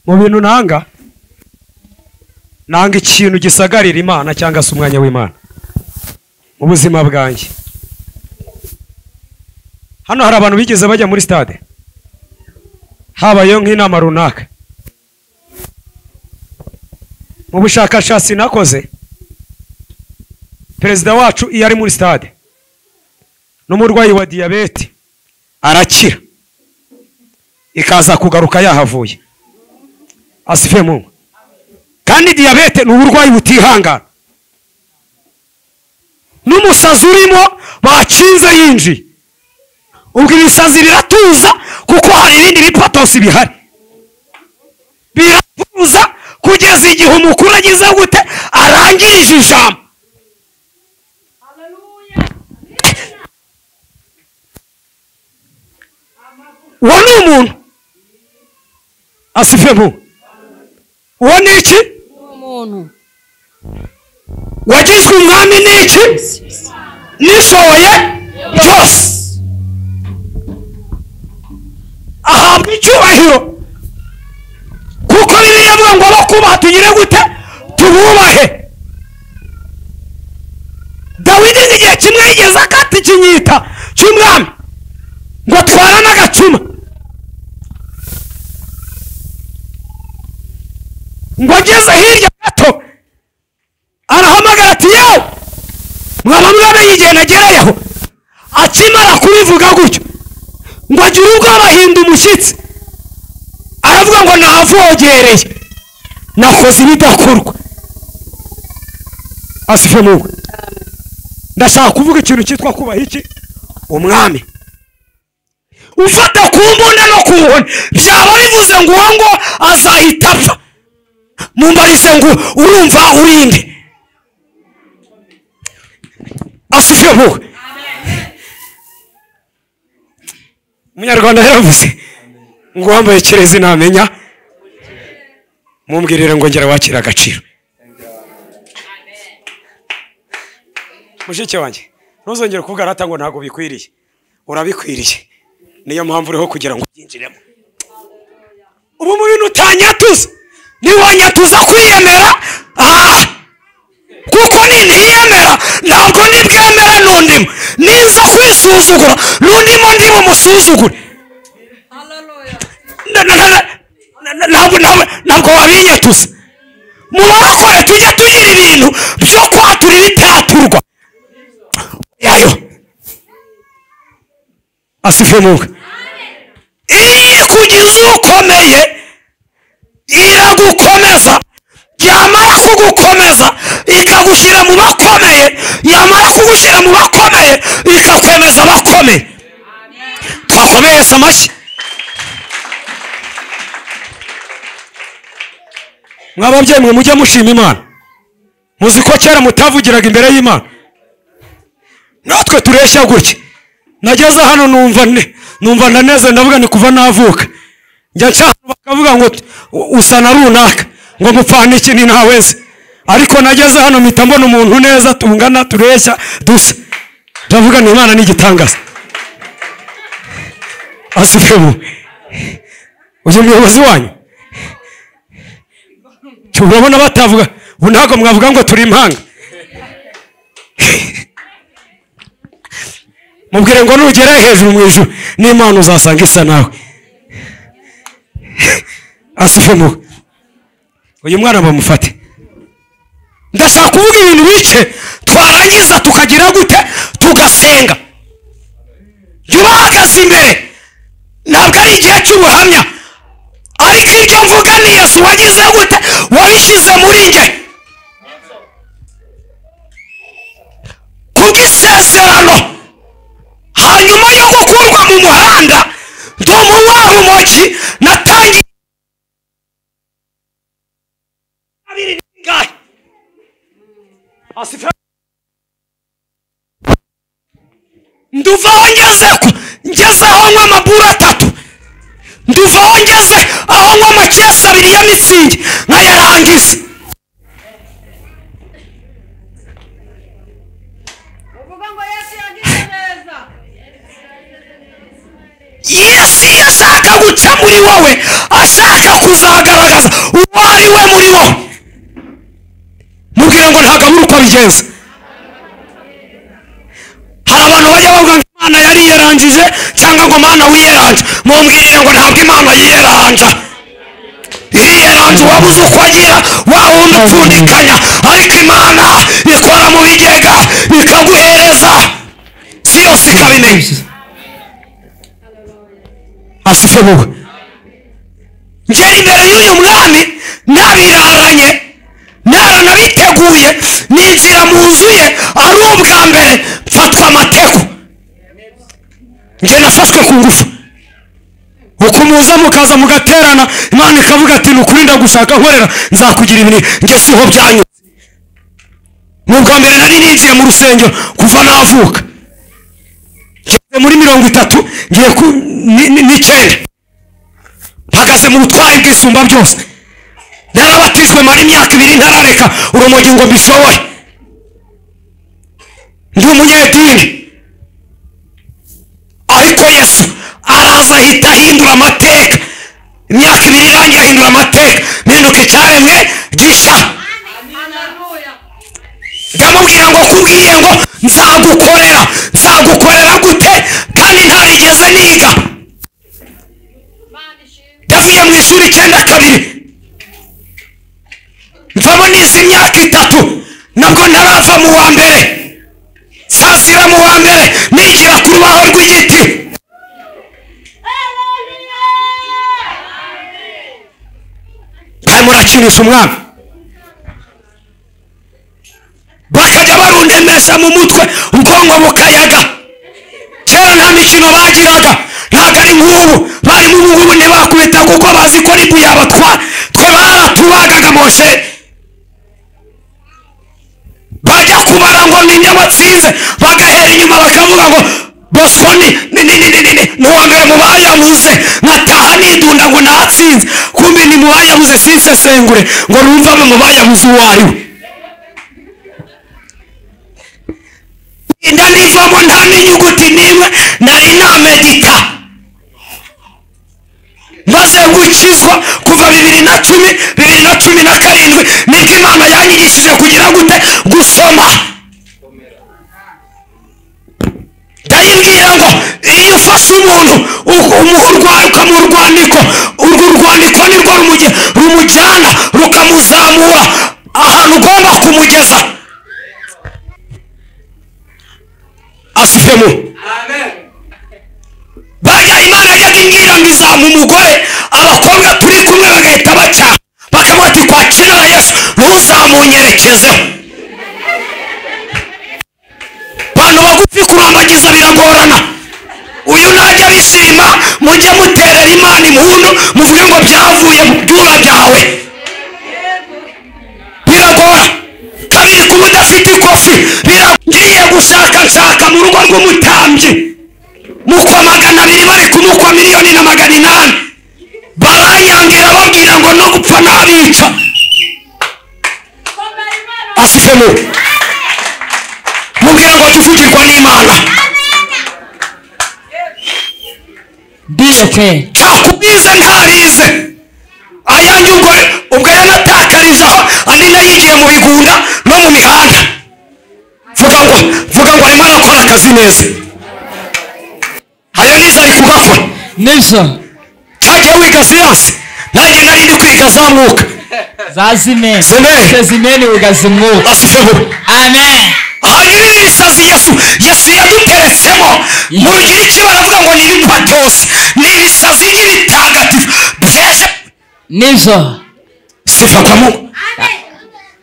mu bintu ntanga nanga ikintu gisagarira imana cyangwa se umwanya w'imana mu buzima bwanjye hano hari abantu bigeze bajya muri stade habayeho nk'inama runaka mu bushakashatsi nakoze perezida wacu iyo ari muri stade n'umurwayi wa diyabete arakira ikaza kugaruka yahavuye asife mu kandi diyabete ni uburwayi butihangana n'umusazi urimo bakinze yinjiye ubwo ibisazi biratuza kuko hari ibindi bipatosi bihari biratuza kugeza igihe umukuru agize gute arangirije ijambo uwo ni umuntu asife mu uwo ni iki umuntu wagizwe umwami ni iki nishoboye byose ahabwa icyubahiro kuko biriya avuga ngo abo kubaha tugire gute tububahe dawidi igihe kimwe yigeze akata ikinyita cy'umwami ngo atwara n'agacuma ngo ageze hirya gato arahamagara ati yewe mwaba mwamenye igihe nagereyeho akimara kubivuga gutyo ngo agire ubwoba ahinda umushyitsi aravuga ngo navogereye nakoze ibidakorwa asife mugwe ndashaka kuvuga ikintu cyitwa kubaha iki umwami ufata ku mbunda no ku nkoni byaba bivuze ngo uwo ngo azahita apfa mumbarise ngo urumva urinde asije wowe umunyarwanda yaravuze ngo uwambaye kirezi namenya mumbwirire ngo ngera wakira agaciro mushiki wanjye ntuzongere kuvuga rata ngo ntabwo bikwiriye urabikwiriye niyo mpamvu uriho kugira ngo ubyinjiremo ubu mu bintu utanyatuza ntiwanyatuza kwiyemera aha kuko niniyemera ntabwo nibwemere n'undimo niza kwisuzugura n'undimo ndimo musuzugure Na- na- na- na- na- ntabwo ntabwo- ntabwo wabinyatuza mu babakore tujye tugira ibintu byo kwatura ibitaraturwa yayo asife muga iri kugira uwukomeye iragukomeza yamara kugukomeza ikagushyira mu bakomeye yamara kugushyira mu bakomeye ikakomeza abakomeye twakomereza amashyi mwababyeyi mwe mujye mushima imana muzi ko kera mutavugiraga imbere y'imana natwe tureshya gutya nageze hano numva ne- numva ndaneze ndavuga ni kuva navuka njya cyane bakavuga ngo u- usa na runaka ngo mupfana iki ni ntaweze ariko nageze hano mpita mbona umuntu neza tungana tureshya dusa ndavuga ni imana n'igitangaza asufemu uyu muyobozi wanyu urabona batavuga ubu ntabwo mwavuga ngo turi impanga mubwire ngo nugera hejuru mu ijuru n'imana uzasanga isa nawe asifemo uyu mwana bamufate ndashaka kuvuga ibintu bike twarangiza tukagira gute tugasenga jya ubahagaze imbere ntabwo ari igihe cy'ubuhamya ariko ibyo mvuga ni yesu wagize gute wabishyize muri njye kubw'isezerano hanyuma yo gukurwa mu muhanda ndi mu rumogi natangiye abiri n'ingahe asifa nduvaho ngeze ku ngeze aho nywa amaburo atatu nduvaho ngeze aho nywa amakesi abiri ya mitsingi nkayarangiza uvuga ngo yesu yagize neza yesu iyo ashaka guca muri wowe ashaka kuzagaragaza neza uwo ari we muri bo mubwira ngo ntabwo abura uko abigenza hari abantu bajya bavuga ngo imana yari yarangije cyangwa ngo mana wiyeranja mumbwirire ngo ntabwo imana yiyeranja yiyeranja wabuze uko agira wa wundi upfundikanya ariko imana itwara mu bigega ikaguhereza si yose ikabimenya ashifabuwe ngera imbere y'uyu mwami nabiraranye naranabiteguye ninjira mu nzu ye ari ubwa mbere mfatwa amateko nge nafashwe ku ngufu uko muza mukaza mugaterana imana ikavuga ati nukuri ndagushaka nkorera nzakugira ibintu nge siho byanyuze ni ubwa mbere nari ninjiye mu rusengero kuva navuka ngeze muri mirongo itatu ngiye ku ni- ni- n'icyenda mpagaze mu butware bwisumba byose narabatijwe mara imyaka ibiri ntarareka urumogi ngo mbishobore ndi umunyedini ariko yesu araza ahita ahindura amateka imyaka ibiri irangiye ahindura amateka mpinduka icyaremwe gishya Haleluya. ndamubwira ngo kubwiye ngo nzagukorera nzagukorera gute kandi ntarigeze niga Imana ishimwe. yavuye mu ishuri icyenda kabiri mvamo nize imyaka itatu nabwo ntarava mu wa mbere sasira mu wa mbere nigira ku rubaho rw'igiti barimo murakinisha umwami bakajya barundemesha mu mutwe ubwonko bukayaga kera nta mikino bagiraga ntabwo ari nk'ubu barimo ubu ngubu ntibakubita kuko bazi ko ribu yabatwara twe baratubagaga moshe bajya kubara ngo ni nyabatsinze bagahera inyuma bakavuga ngo bosoni ni ni ni ni ni ni ni uwa mbere mu bayabuze nkataha nidunda ngo natsinze kumbi ni mu bayabuze sinsesengure ngo numvame mu bayabuze uwo ari we inda nivamo nta n'inyuguti n'imwe nari namedita maze gukizwa kuva bibiri na cumi bibiri na cumi na karindwi nibyo imana yanyigishije kugira gute gusoma ndayibwira ngo iyo ufashe umuntu uku- umuha urwaruka mu rwandiko urwo rwandiko nirwo rumuge- rumujyana rukamuzamura ahantu ugomba kumugeza asifemu bajya imana yajyaga imbwira ngo izampa umugore abakobwa turi kumwe bagahita bacyaha bakavuga ati twakirara yesu ntuzamunyerekezeho bantu bagufi kurambagiza biragorana uyu najya bishima mujye muterera imana impundu muvuge ngo byavuye mu byura byawe biragora kabiri kuba udafite ikofi biragiye gushaka nshaka mu rugo rw'umutambyi mukwa magana abiri bari kumukwa miliyoni na magana inani baranyangira babwira ngo no gupfa nabica Komera Imana. asifemu mubwira ngo jya uvugirwa n'imana Bishop ntakubize ntabize ayanyu ubwo ubwo yanatakarije aho andi nayo yigiye mu bigunda no mu mihanda vuga ngo vuga ngo arimo arakora akazi neza ayo neza ari kugakora Nelson cyagiye wiga siyansi nanjye nari ndi kwiga za mwuka zazime Zimene. sezimeni ugazimuka asifemu amen aha ni bibiri isazi yesu yesu yaduteretsemo mu rugiriki baravuga ngo ni ibipatos ni ibisazi by'ibitagatifu byeje nivyo sifatamu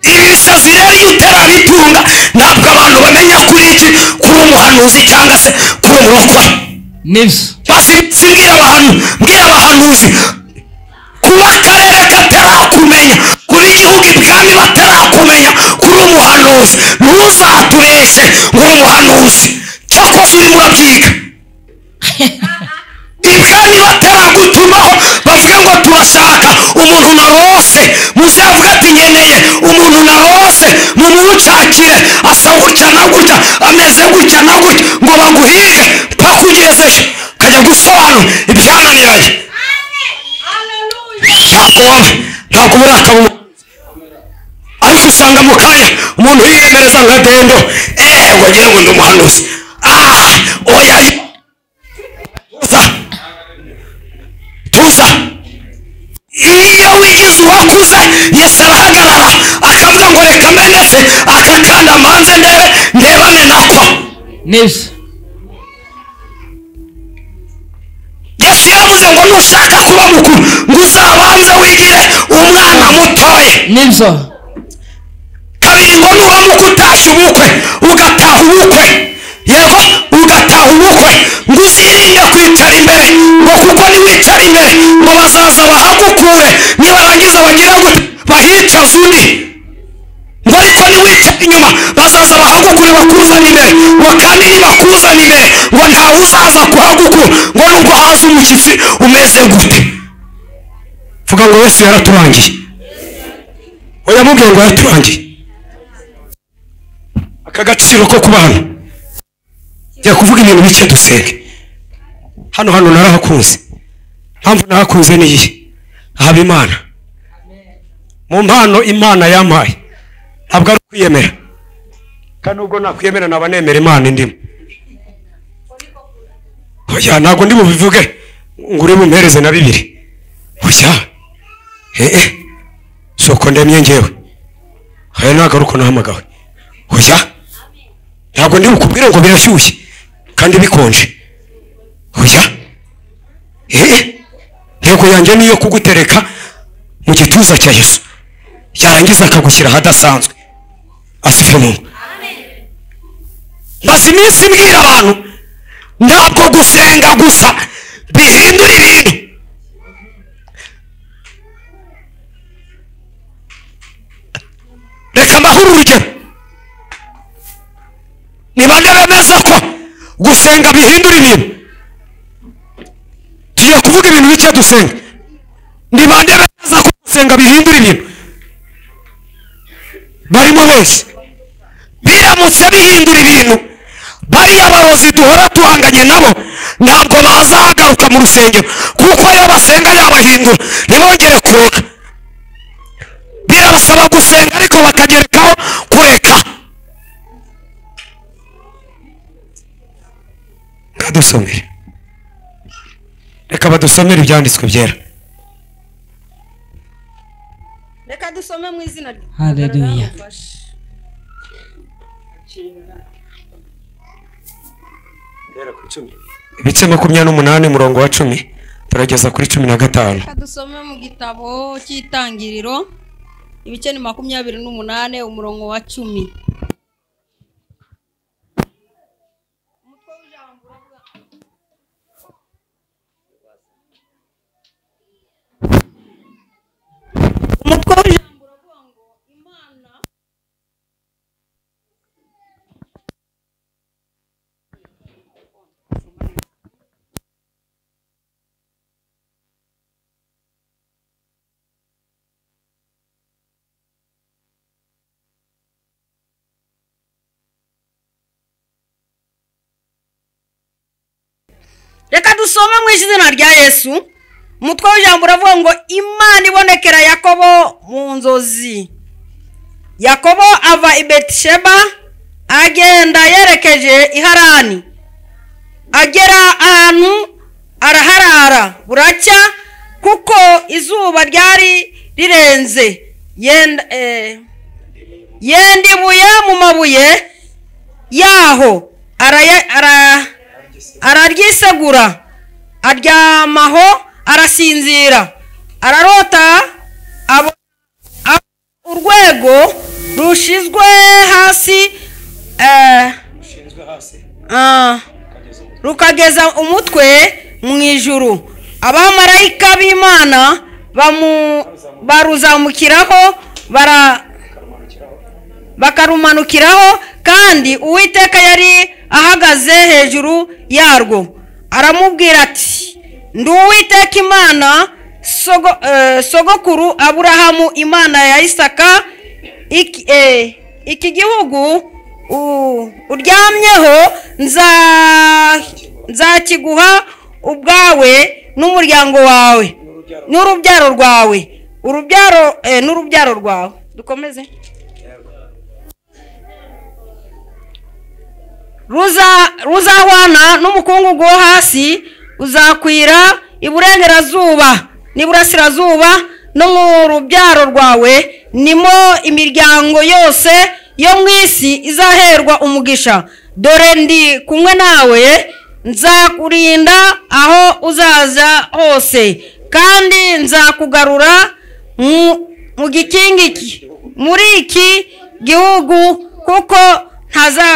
ibi bisazi rero iyo utarabitunga ntabwo abantu bamenya kuri iki kuri umuhanuzi cyangwa se kuri umurokore nivyo basi simbwira abantu mbwira abahanuzi kuba akarere katarakumenya kuba igihugu ibwami batarakumenya kuri umuhanuzi ntuzatubeshe ngo uri umuhanuzi cyakora uri murabyiga ibwami bataragutumaho bavuga ngo turashaka umuntu narose muzavuga ati nkeneye umuntu narose mumushakire asa gutya na gutya ameze gutya na gutya ngo baguhige mpaka ugezeje ukajya gusobanura ibyananiranye Haleluya. cyakorabe ntabwo uburakari umu- ariko usanga mu kanya umuntu yiyemereza nka dendo eee ngo agira ngo ndi umuhanuzi ah oya yi- tuza tuza iyo wigize uwakuze yesu arahagarara akavuga ngo reka meneke akakanda mbanze ndebe ndebane nako nibyo yesu yaravuze ngo nushaka kuba mukuru ngo uzabanze wigire umwana mutoye nibyo kabiri ngo nuba muko utasha ubukwe ugataha ubukwe yego ugataha ubukwe ngo uzirinde kwicara imbere ngo kuko niwicara imbere ngo bazaza bahagukure nibarangiza bagire gute bahicaze undi ngo ariko niwicara inyuma bazaza bahagukure bakuzana imbere ngo kandi nibakuzana imbere ngo ntawe uzaza kuhagukura ngo nubwo haza umushyitsi umeze gute vuga ngo yesu yaraturangiye oya mubwira ngo yaraturangiye aka gaciro ko kubana jya kuvuga ibintu bike dusenge hano hano narahakunze mpamvu narahakunze niyi haba imana mu mpano imana yampaye ntabwo ari ukwiyemera kandi ubwo nakwiyemera naba nemera imana indimo oya ntabwo ndi bubivuge ngo uri bumpereze na bibiri oya ee soko ndemye ngewe aya ntabwo ari uko nahamagawe oya ntabwo ndi bukubwire ngo birashyushye kandi bikonje oya ee intego yanjye niyo kugutereka mu gituza cya yesu yarangiza akagushyira ahadasanzwe asife mu maze iminsi mbwira abantu ntabwo gusenga gusa bihindura ibintu reka mbahura urugero nibande bemeza ko gusenga bihindura ibintu tugiye kuvuga ibintu bike dusenga nibande bemeza ko gusenga bihindura ibintu barimo benshi biramutse bihindura ibintu bariya barozi duhora duhanganye nabo ntabwo bazagaruka mu rusengero kuko iyo basenga yabahindura ntibongere kuroga birabasaba gusenga ariko bakagerekaho kureka kadusomere reka badusomere ibyanditswe byera reka dusome mu izina rya Hallelujah. Radufashe. ibice makumyabiri n'umunani umurongo wa cumi turageza kuri cumi na gatanu reka dusome mu gitabo cy'itangiriro ibice ni makumyabiri n'umunane umurongo wa cumi umutwe w'ijambo uravuga ngo imana reka dusome mu izina rya yesu umutwe w'ijambo uravuga ngo imana ibonekera yakobo mu nzozi yakobo ava i betisheba agenda yerekeje i harani agera ahantu araharara buracya kuko izuba ryari rirenze yenda eh, yendibuye mu mabuye yaho araya- ara- araryisegura aryamaho arasinzira ararota abo abo urwego rushizwe hasi eh, ah, rukageza umutwe mu ijuru abamarayika b'imana bamu- baruzamukiraho bara bakarumanukiraho kandi uwiteka yari ahagaze hejuru yarwo aramubwira ati ndi uwiteka imana sogo- eh, sogokuru aburahamu imana ya isaka iki eh, iki gihugu u- uryamyeho nza- nzakiguha ubwawe n'umuryango wawe n'urubyaro rwawe urubyaro eh, n'urubyaro rwawe dukomeze ruza ruzahwana n'umukungugu wo hasi uzakwira iburengerazuba n'iburasirazuba no mu rubyaro rwawe nimo imiryango yose yo mu isi izaherwa umugisha dore ndi kumwe nawe nzakurinda aho uzaza hose kandi nzakugarura mu- mu gikingi ki- muri iki gihugu kuko ntaza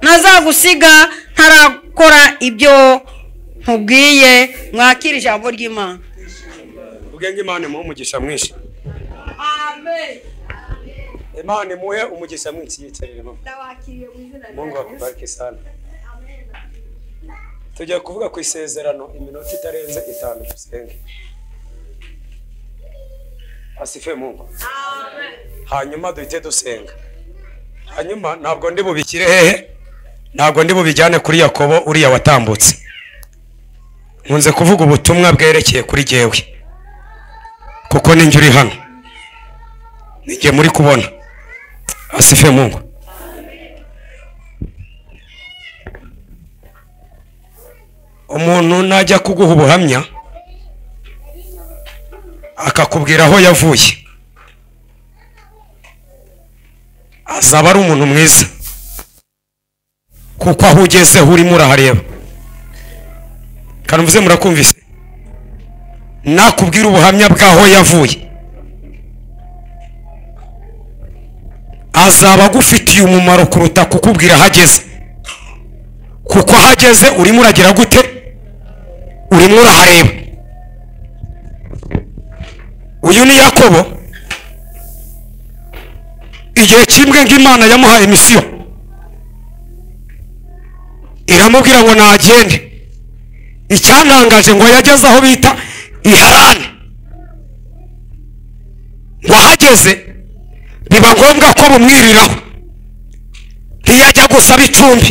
ntazagusiga ntarakora ibyo nkubwiye mwakira ijambo ry'imana ubwenge imana imuhe umugisha mwinshi imana imuhe umugisha mwinshi yicarire mama mungu akubarike sana tujya kuvuga ku isezerano iminota itarenze itanu dusenge asife mungu hanyuma duhite dusenga hanyuma ntabwo ndi bubikire hehe ntabwo ndi bubijyane kuri yakobo uriya watambutse nkunze kuvuga ubutumwa bwerekeye kuri jyewe kuko ninjye uri hano ninjye muri kubona asife mungu umuntu najya kuguha ubuhamya akakubwira aho yavuye azaba ari umuntu mwiza kuko aho ugeze urimo urahareba kandi mvuze murakumvise nakubwira ubuhamya bw'aho yavuye azaba agufitiye umumaro kuruta kukubwira aho ageze kuko aho ageze urimo uragira gute urimo urahareba uyu ni yakobo igihe kimwe ng'imana yamuhaye misiyo iramubwira ngo nagende icyantangaje ngo yageze aho bita iharani ngo ahageze biba ngombwa ko bumwiriraho ntiyajya gusaba icumbi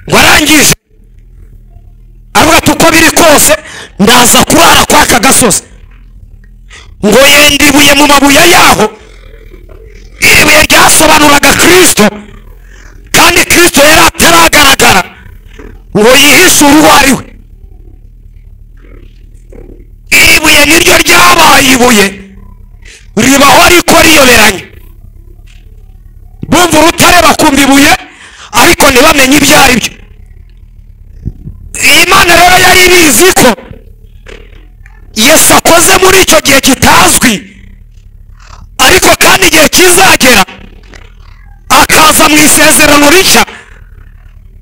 ngo arangije avuga ati uko biri kose ndaza kurara kwa aka gasozi ngo yenda ibuye mu mabuye yaho iri buye ryasobanuraga kirisito kandi kirisito yari ataragaragara ngo yihishe uwo ari we iri buye niryo ryabaye ibuye ribaho ariko riyoberanye bumva urutare bakumva ibuye ariko ntibamenye ibyo ari byo iyi mana rero yari ibizi ko yesu akoze muri icyo gihe kitazwi ariko kandi igihe kizagera akaza mu isezerano rishya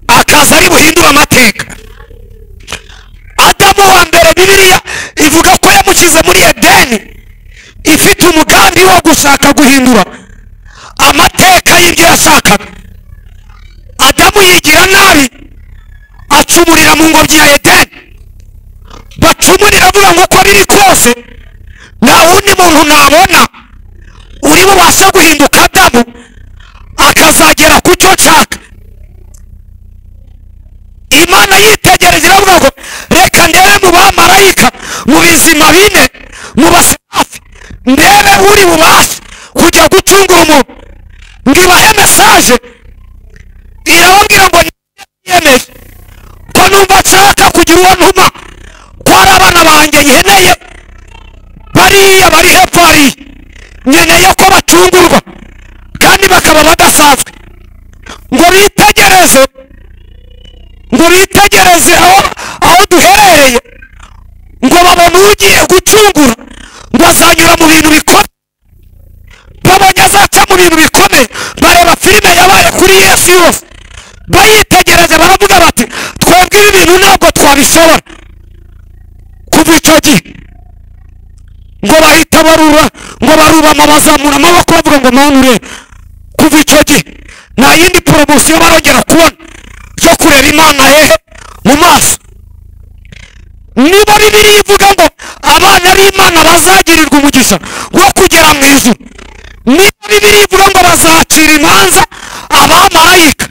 akaza ari buhindura amateka adamu wa mbere bibiliya ivuga ko yamushyize muri edeni ifite umugambi wo gushaka guhindura amateka y'ibyo yashakaga adamu yigira nabi acumurira mu ngobyi ya edeni bacumurira avuga ngo uko biri kose nta wundi muntu nabona uri bubashe guhinduka adamu akazagera ku cyo nshaka imana yitegereje iravuga ngo reka ndebe mu bamarayika mu bizima bine mu baserafi ndebe uri bubashe kujya gucungura umuntu ndibahe mesaje irababwira ngo niyemeje ko numva nshaka kugira uwo ntuma ko ari abana banjye nkeneye bariya bari hepfo hariya nkeneye ko batungurwa kandi bakaba badasanzwe ngo bitegereze ngo bitegereze aho aho duherereye ngo babone ugiye gucungura ngo azanyura mu bintu bikomeye babonye azaca mu bintu bikomeye bareba filime yabaye kuri yesu yose baritegereje baravuga bati twebwe ibi bintu ntabwo twabishobora kuva icyo gihe ngo bahita barura ngo barubama bazamura amaboko bavuga ngo manure kuva icyo gihe nta yindi poromosiyo barongera kubona yo kureba imana hehe mu maso niba bibiliya ivuga ngo abana b'imana bazagirirwa umugisha wo kugera mu ijuru niba bibiliya ivuga ngo bazacira imanza abamarayika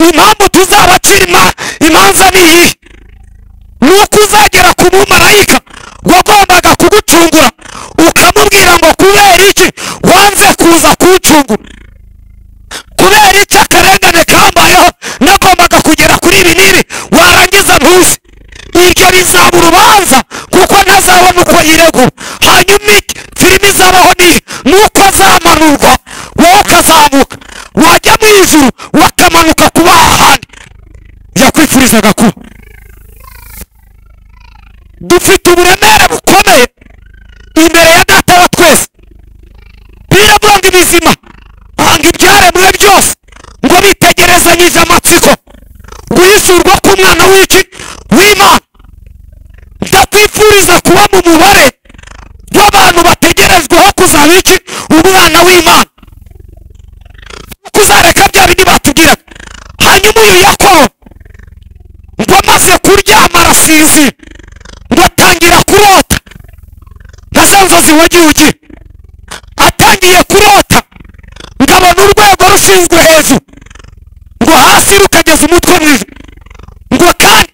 impamvu tuzabacira ima- imanza ni iyihe ni uko uzagera ku mumarayika wagombaga kugucungura ukamubwira ngo kubera iki wanze kuza kuncungura kubera iki akarengane kambayeho nagombaga kugera kuri ibi n'ibi warangiza ntuze iryo bizaba urubanza kuko ntazabona uko yiregura hanyuma iki filime izabaho ni iyi nuko azamanurwa wowe ukazamuka wajya mu ijuru wakamanuka kuba ahandi yakwifurizaga kuba dufite uburemere bukomeye imbere ya data wa twese biravura ngo ibizima hanga ibyaremwe byose ngo bitegerezanyije amatsiko guhisurwa k'umwana w'iki w'imana ndakwifuriza kuba mu mubare w'abantu bategerezweho kuzaba iki umwana w'imana kuzareka bya bindi batubwira hanyuma uyu yakobo ngo amaze kuryama arasinzira ngo atangira kurota nka za nzozi wagiye atangiye kurota ngo abona urwego rushinzwe hejuru ngo hasi rukageza umutwe mu ijuru ngo kandi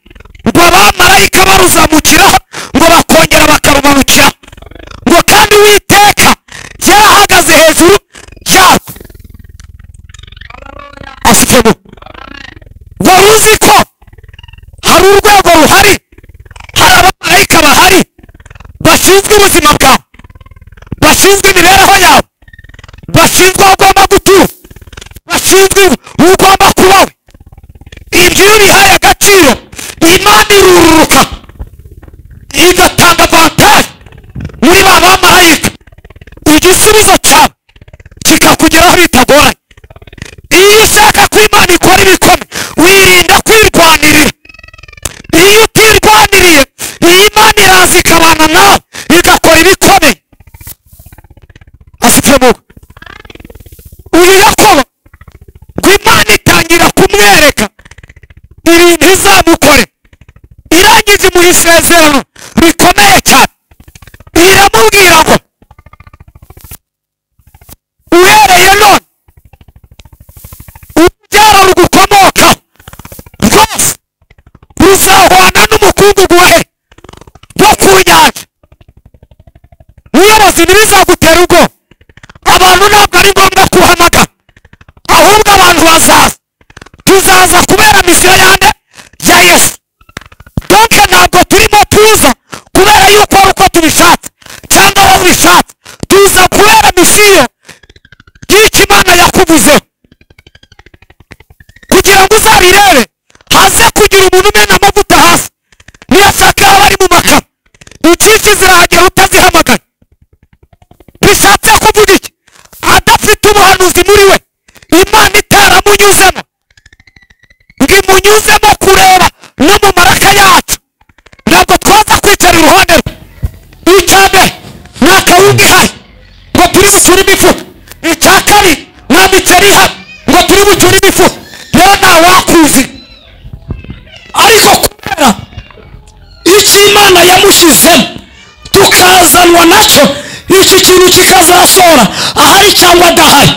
ngo abamarayika baruzamukiraho ngo bakongera bakarumanukiraho ngo kandi uwiteka yarahagaze hejuru yarwo afitemo wari uzi ko hari urwego ruhari hari abamarayika bahari bashinzwe ubuzima bwawe bashinzwe imibereho yawe bashinzwe aho ugomba gutura bashinzwe ugomba kubaho ibyo iyo bihaye agaciro imana irururuka igatanga avantaje muri ba bamarayika igisubizo cyawe kikakugeraho bitagoranye iyo ushaka ko imana ikora ibikomeye wirinda kwirwanirira iyo utirwaniriye iyi mana iraza ikabana nawe igakora ibikomeye afite mugo uyu yakobo ngo imana itangira kumwereka ibintu izamukore irangije imuha isezerano rikomeye cyane iramubwira ngo uhereye none urubyaro rugukomokaho rwose ruzahwana n'umukungugu wawe wo ku nyanja ubuyobozi ntibizagutera ubwoba abantu ntabwo ari ngombwa kuhamagara ahubwo abantu bazaza tuzaza kubera misiyo yande ya yesu donke ntabwo turimo tuza kubera yuko ari uko tubishatse cyangwa aho ubishatse tuza kubera misiyo y'icyo imana yakuvuzeho kugira ngo uzabirebe haze kugira umuntu umena amavuta hasi niyo shaka yaba ari mu makara inshyushyu zirahagera utazihamagara bishatse kuvuga iki adafite ubuhanuzi muri we imana itaramunyuzemo ngo imunyuzemo kureba no mu maraka yacu ntabwo twaza kwicara iruhande rwe icya mbere ni akawunga ihari ngo turi bucure imifuka icya kabiri nta miceri ihari ngo turi bucure imifuka rero ntawakuzi ariko kubera icyo imana yamushyizemo tukazanwa nacyo iki kintu kikazasohora ahari cyangwa adahari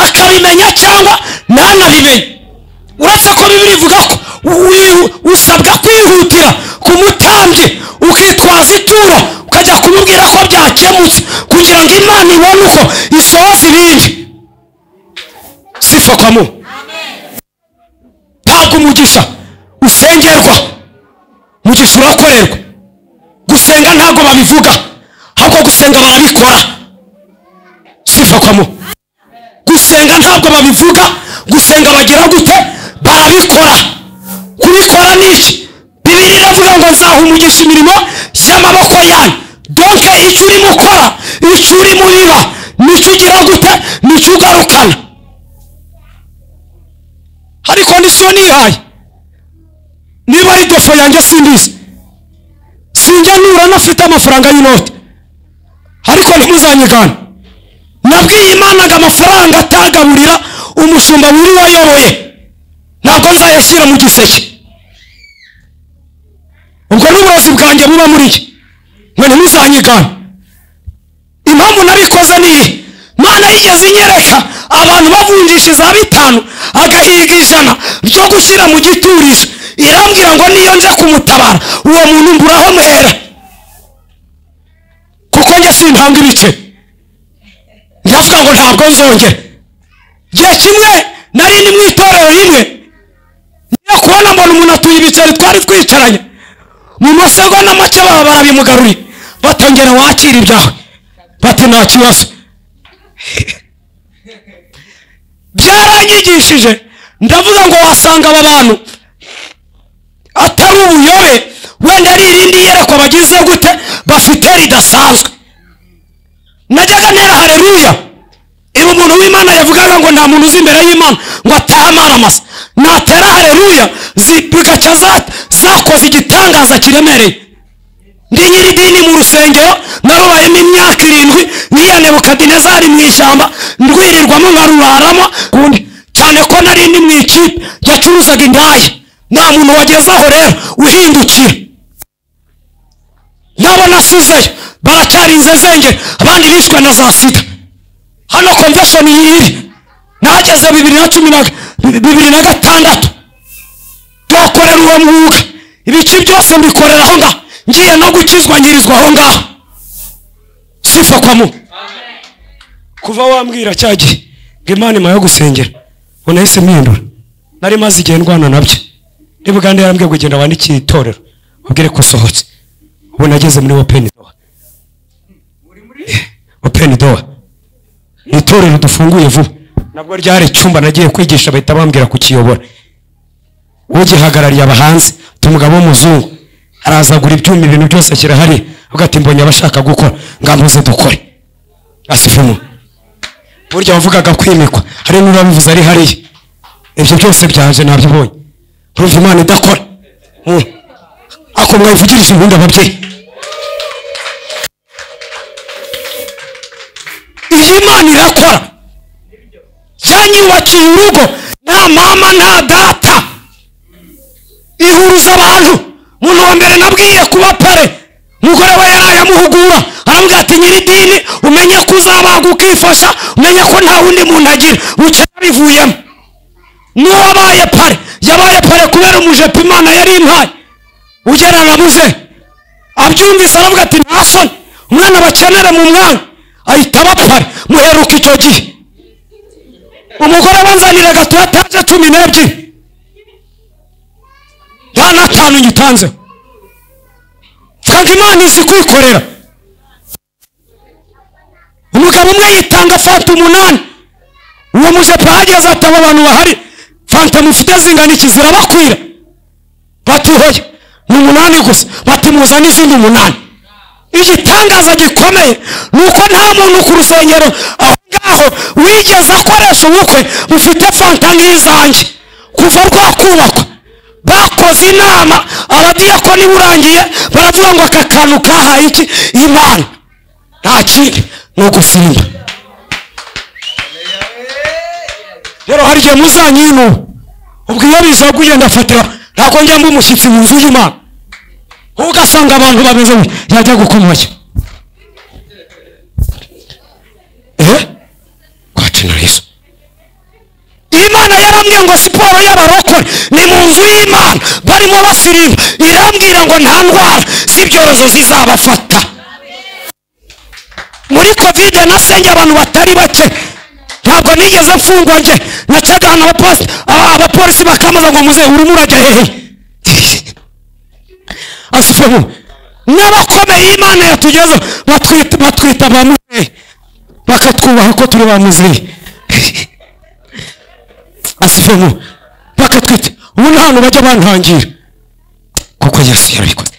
akabimenya cyangwa ntanabimenye uretse ko bibiri ivuga ko wi- usabwa kwihutira ku mutambyi ukitwaza ituro ukajya kumubwira ko byakemutse kugira ngo imana ibone uko isohoza ibindi sifa kwa mu ntabwo umugisha usengerwa umugisha urakorerwa gusenga ntabwo babivuga ahubwo gusenga barabikora sifa kwa mu gusenga ntabwo babivuga gusenga bagira gute barabikora kubikora ni iki bibiri iravuga ngo nzaha umugisha imirimo y'amaboko yanyu donke icyo urimo ukora icyo urimo biba nicyo ugeraho gute nicyo ugarukana hari kondisiyo nihaye niba ari dofo yanjye simbizi sinjya nura nafite amafaranga y'inoti ariko ntimuzanyigane nabwiye imana ngo amafaranga atagaburira umushumba wiri wayoroye ntabwo nzayashyira mu giseke ubwo n'uburozi bwanjye buba muri iki ngo ntimuzanyigane impamvu nabikoze ni iyi imana yigeze inyereka abantu bavunjisha za bitanu agahiga ijana byo gushyira mu giturizo irambwira ngo niyo nza kumutabara uwo muntu mburaho muhera kuko njye simpanga ibice ndavuga ngo ntabwo nzongera igihe kimwe nari ndi mu itorero rimwe njya kubona mbona umuntu atuye ibiceri twari twicaranye mu masegonda make baba barabimugaruriye batongera wakira ibyawe bati nta kibazo byaranyigishije ndavuga ngo wasanga aba bantu atari ubuyobe wenda ari irindi yerekwa bagize gute bafite ridasanzwe najyaga ntera hareruya iyo umuntu w'imana yavugaga ngo nta muntu uzi imbere y'imana ngo atahe amaramasa natera hareruya zi- bigaca za- zakoze igitangaza kiremereye ndi nyiridini mu rusengero narubayemo imyaka irindwi nk'iya nebukadinezari mu ishyamba ndwirirwamo nkaruraramo kundi cyane ko nari ndi mu ikipe yacuruzaga indaya nta muntu wageze aho rero uhindukira nabo nasuzeyo baracyarinze zenge abandi bishwe na za sida hano convention yiri nahageze bibiri na cumi na bibiri na gatandatu tuhakorera uwo mwuga ibice byose mbikorera aho ngaho ngiye no gukizwa nyirizwa aho ngaho sifa kwa mu kuva wambwira cya gihe ngo imana imuha yo gusengera ngo nahise mpindura nari maze igihe ndwana nabyo ni bugande yarambwiye ngo genda wandikiye itorero ubwire ko usohotse ubu nageze muri openi doha openi doha ni itorero dufunguye vuba nabwo ryari icyumba nagiye kwigisha bahita bambwira kukiyobora ugihagarariye aba hanze umugabo w'umuzungu arazagura ibyuma ibintu byose ashyira hariya avuga ati mbonye abashaka gukora ngambuze dukore asifemo burya wavugaga kwimikwa hari n'urabivuze ari hariya ibyo byose byaje nabyibonye urumva imana idakora Mm. ako mwayivugirije ubundi ababyeyi iyi imana irakora yanyubakiye urugo nta mama nta data ihuruza abantu umuntu wa mbere nabwiye kuba pare umugore we yari ayamuhugura aramubwira ati nyiridini umenye ko uzabaga ukifasha umenye ko nta wundi muntu agira buke yabivuyemo n'uwabaye pare yabaye pare kubera umujepo imana yari impaye ugereranamuze abyumvise aravuga ati nta soni umwana bakenere mu mwanya ahita aba pare muheruka icyo gihe umugore wanzanire gato yataje cumi n'ebyiri nta n'atanu nyitanzeho mvuga ngo imana izi kwikorera umugabo umwe yitanga fanta umunani uwo mujepe ahageze ati abo bantu bahari fanta mufite zingana iki zirabakwira batuhoye ni umunani gusa bati muzane izindi umunani igitangaza gikomeye ni uko nta muntu ku rusengero aho ngaho wigeze akoresha ubukwe bufite fanta nk'izanjye kuva rwakubakwa bakoze inama abadiyakoni burangiye baravuga ngo aka kantu kahaye iki imana nta kindi ni ugusimba rero hari igihe muzanyinu ubwo iyo bizaguye ndafatira ntabwo njya mba umushyitsi mu nzu y'imana wowe ugasanga abantu bameze ngo yajya gukomanya eh kwacinarizo imana yarambwiye ngo siporo y'abarokore ni mu nzu y'imana barimo basirimu irambwira ngo nta ndwara z'ibyorezo zizabafata muri kovide nasenge abantu batari bake ntabwo nigeze mfungwa njye nacaga ahantu abaposi- aba- abapolisi bakambaza ngo muzehe urimo urajya hehe asifemu n'abakomeye imana yatugeze batwita batwita ba muzehe bakatwubaha ko turi ba muzehe asifemu bakatwite ubu nta hantu bajya bantangira kuko yesu yarabikoze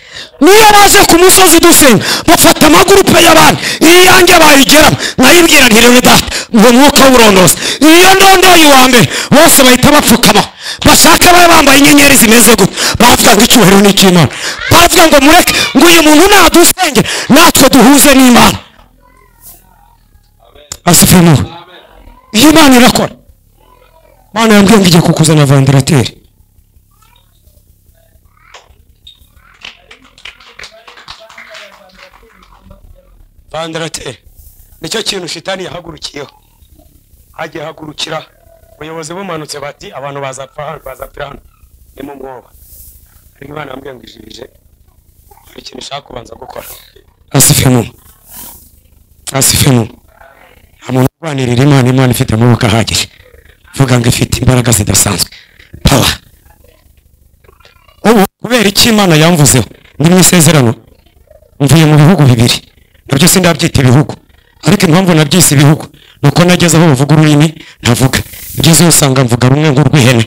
niyo baje ku musozi dusenga bafata amagurupe y'abandi iyi yanjye bayigeramo nayibwira nti rero data ngo mwuka wurondoza iyo ndondoye uwa mbere bose bahita bapfukama bashake babe bambaye inyenyeri zimeze gute bavuga ngo icyubahiro ni icy'imana bavuga ngo mureke ngo uyu muntu nadusenge natwe duhuze n'imana asifemu iyi imana irakora mana yambwiye ngo igiye kukuzana vandarateri vandarateri nicyo kintu shitani yahagurukiyeho hagiye hagurukira ubuyobozi bumanutse bati abantu bazapfa hano bazapfira hano ni mu mwoba ariko imana yambwiye ngo ijirije hari ikintu ushaka kubanza gukora asife mu asife mu nta muntu urwanirira imana imana ifite amaboko ahagije vuga ngo ifite imbaraga zidasanzwe pawa ubu kubera iki imana yamvuzeho ndi mu isezerano mvuye mu bihugu bibiri nabyo sindabyita ibihugu ariko impamvu nabyise ibihugu ni uko nageze aho bavuga ururimi ntavuga ibyiza usanga mvuga rumwe nk'urw'ihene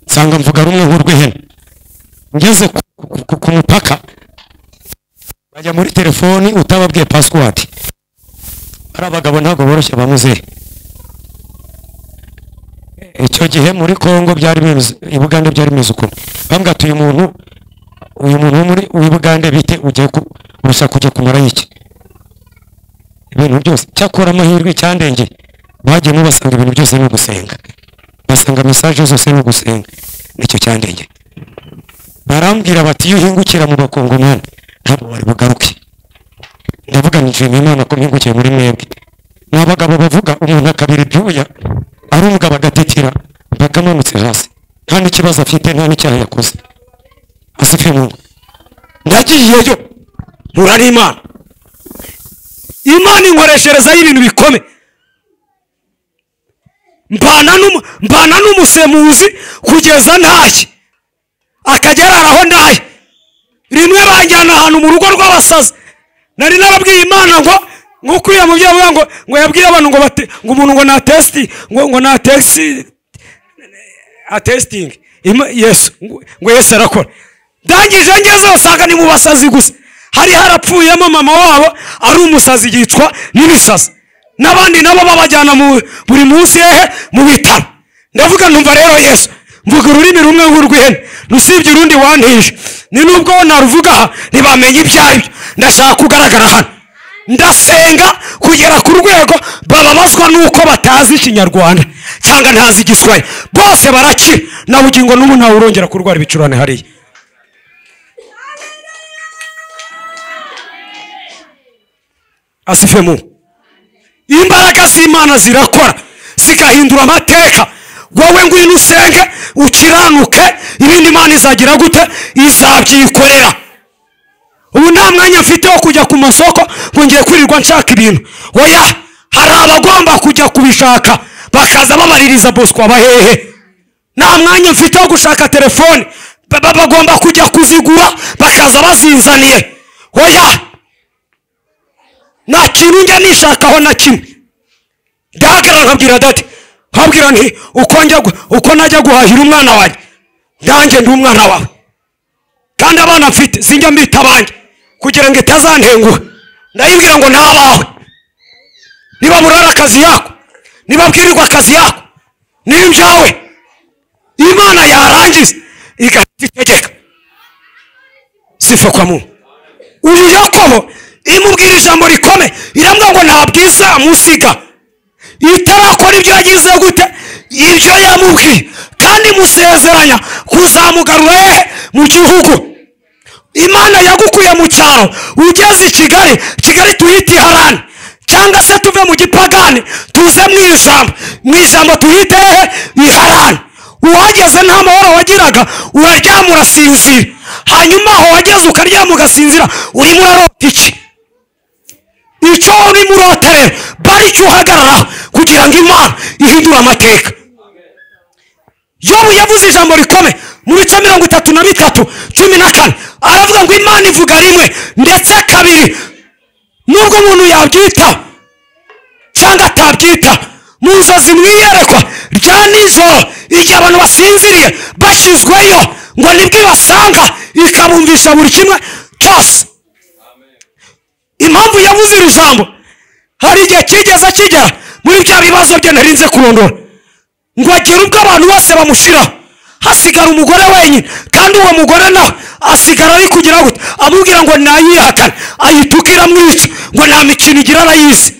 nsanga mvuga rumwe nk'urw'ihene ngeze ku- ku- ku- ku mupaka bajya muri telefoni utababwiye pasiwadi ari abagabo ntabwo boroshye ba muzehe icyo gihe muri congo byari bimeze i bugande byari bimeze ukuntu bambwira ati uyu muntu uyu muntu wo muri uyu bugande bite ugiye ku urushaka kujya kumara iki ibintu byose cyakora amahirwe cyandenge bagiye mubasanga ibintu byose ni ugusenga basanga mesaje zose ni ugusenga nicyo cyandenge barambwira bati iyo uhingukira mu bakongomani ntabwo wari bugaruke ndavuga njiye mu imana ko mpingukiye muri mwebwe ni abagabo bavuga umuntu akabira ibyuya ari umugabo agatitira mpaka amanutse hasi nta n'ikibazo afite nta n'icyaha yakoze asife mungu ndagiyeyo mpura n'imana imana inkoresherezaho ibintu bikome mbana n'umu- mbana n'umusemuzi kugeza ntaye akajya arara aho ndaye rimwe banjyana ahantu mu rugo rw'abasazi nari narabwiye imana ngo nk'uko uriya mubyeyi avuga ngo ngo yabwiye abantu ngo bate- ngo umuntu ngo na tesiti ngo ngo na tesiti atesitingi Ima- yesu ngo- ngo yesu arakora ndangije ngeze usanga ni mu basazi gusa hari harapfuyemo mama wabo ari umusazi yicwa n'ibisazi n'abandi nabo babajyana mu buri munsi hehe mu bitaro ndavuga numva rero yesu mvuga ururimi rumwe nk'urw'ihene rusibye urundi wantije ni nubwo naruvuga aha ntibamenya ibyo aribyo ndashaka kugaragara hano ndasenga kugera ku rwego bababazwa nuko batazi ikinyarwanda cyangwa ntazi igiswahili bose barakira na bugingo n'ubu ntawe urongera kurwara ibicurane hariya asife mu imbaraga z'imana zirakora zigahindura amateka wowe ngwino usenge ukiranuke ibindi imana izagira gute izabyikorera ubu nta mwanya mfite wo kujya ku masoko ngo ngiye kwirirwa nshaka ibintu oya hari abagomba kujya kubishaka bakaza babaririza bosco abahehe nta mwanya mfite wo gushaka telefone ba- ba- bagomba kujya kuzigura bakaza bazinzaniye oya nta kintu njya nishakaho na kimwe ndahagarara nkabwira dati nkabwira nti uko njya gu- uko najya guhahira umwana wanjye ndanjye ndi umwana wawe kandi abana mfite sinjya mbita abanjye kugira ngo itazantenguha ndayibwira ngo ntabawe niba burara akazi yako niba bwirirwa akazi yako niba ibyawe imana yarangiza igahita itegeka sifa kwa muntu uyu yakobo imubwira ijambo rikomeye irambwira ngo ntabwiza musiga itarakora ibyo yagize gute ibyo yamubwiye kandi musezeranya kuzamugarura hehe mu gihugu imana yagukuye mu cyaro ugeze i kigali kigali tuhite iharani cyangwa se tuve mu gipagani tuze mu ijambo mu ijambo tuhite hehe iharani uhageze nta mahoro wagiraga uraryama urasinzira hanyuma aho wageze ukaryama ugasinzira urimo urarota iki icyo urimo urota rero bari icyo uhagararaho kugira ngo imana ihindure amateka yobu yavuze ijambo rikomeye mu bice mirongo itatu na bitatu cumi na kane aravuga ngo imana ivuga rimwe ndetse kabiri nubwo umuntu yabyitaho cyangwa atabyita mu nzozi mwiyerekwa rya nijoro igihe abantu basinziriye bashyizweyo ngo nibwo ibasanga ikabumvisha buri kimwe cyose impamvu yavuze iri jambo hari igihe kigeze kigera muri bya bibazo bye ntarinze kurondora ngo agere ubwo abantu bose bamushyiraho hasigara umugore wenyine kandi uwo mugore nawe asigara ari kugira gute amubwira ngo nayihakane ayituka iramwica ngo nta mikino igira arayizi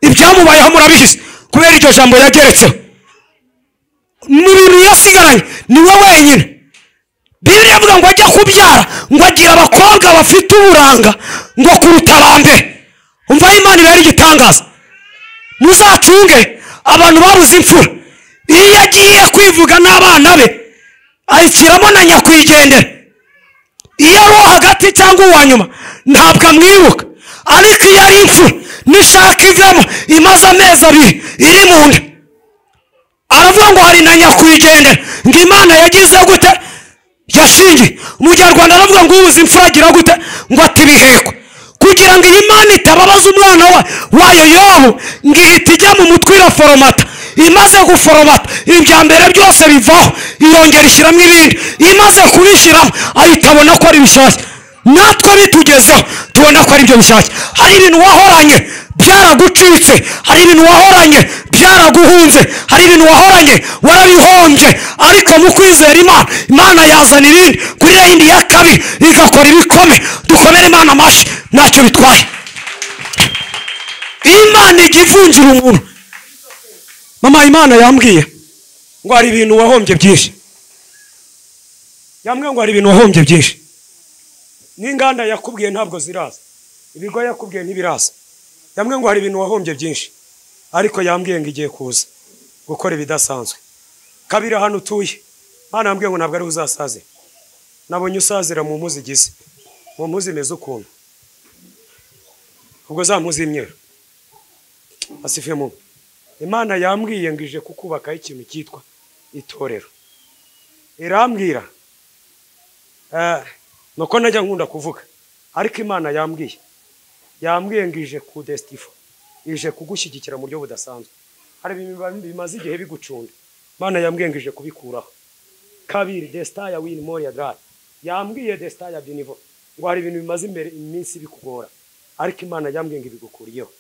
ibyamubayeho murabizi kubera iryo jambo yageretseho mu bintu yasigaranye niwe wenyine bibiri avuga ngo ajya kubyara ngo agira abakobwa bafite uburanga ngo kuruta ba mbere umva aho imana ibera igitangaza muzacunge abantu babuze imfura iyo yagiye kwivuga n'abana be ayishyiramo na nyakwigendera iyo ari uwo hagati cyangwa uwa nyuma ntabwo amwibuka ariko iyo ari imfura nishaka ivamo imaze amezi abiri iri mu nda aravuga ngo hari na nyakwigendera ngo imana yagize gute yashingiye umunyarwanda aravuga ngo ubuze imfura agira gute ngo atibihekwe kugira ngo iyi mana itababaza umwana wa wayo yobu ngo ihita ijya mu mutwe iraforomata imaze guforomata ibya mbere byose bivaho irongera ishyiramo ibindi imaze kubishyiramo ahita abona ko ari bishyashya natwe bitugezeho tubona ko ari byo bishyashya hari ibintu wahoranye byaragucitse hari ibintu wahoranye byaraguhunze hari ibintu wahoranye warabihombye ariko mu kwizera imana imana yazana ibindi kuri ya yindi ya kabi igakora ibikome dukomere imana amashyi ntacyo bitwaye imana ijya ivunjira umuntu mama imana yambwiye ngo hari ibintu wahombye byinshi yambwiye ngo hari ibintu wahombye byinshi n'inganda yakubwiye ntabwo ziraza ibigo yakubwiye ntibiraza yambwiye ngo hari ibintu wahombye byinshi ariko yambwiye ngo igiye kuza gukora ibidasanzwe kabiri ahantu utuye hano yambwiye ngo ntabwo ariwe uzasazira nabonye usazira mu mpuzi igize mu mpuzi imeze ukuntu ubwo za mpuzi y'imyeru asifiye mu imana yambwiye ngo ije kukubakaho ikintu cyitwa itorero irambwira eh, nuko najya nkunda kuvuga ariko imana yambwiye yambwiye ngo ije ku desitifu ije kugushyigikira mu buryo budasanzwe hari ibintu biba- bimaze igihe bigucunda imana yambwiye ngo ije kubikuraho kabiri desita ya wini mori ya gare yambwiye desita ya binivo ngo hari ibintu bimaze imbere iminsi bikugora ariko imana yambwiye ngo ibigukuriyeho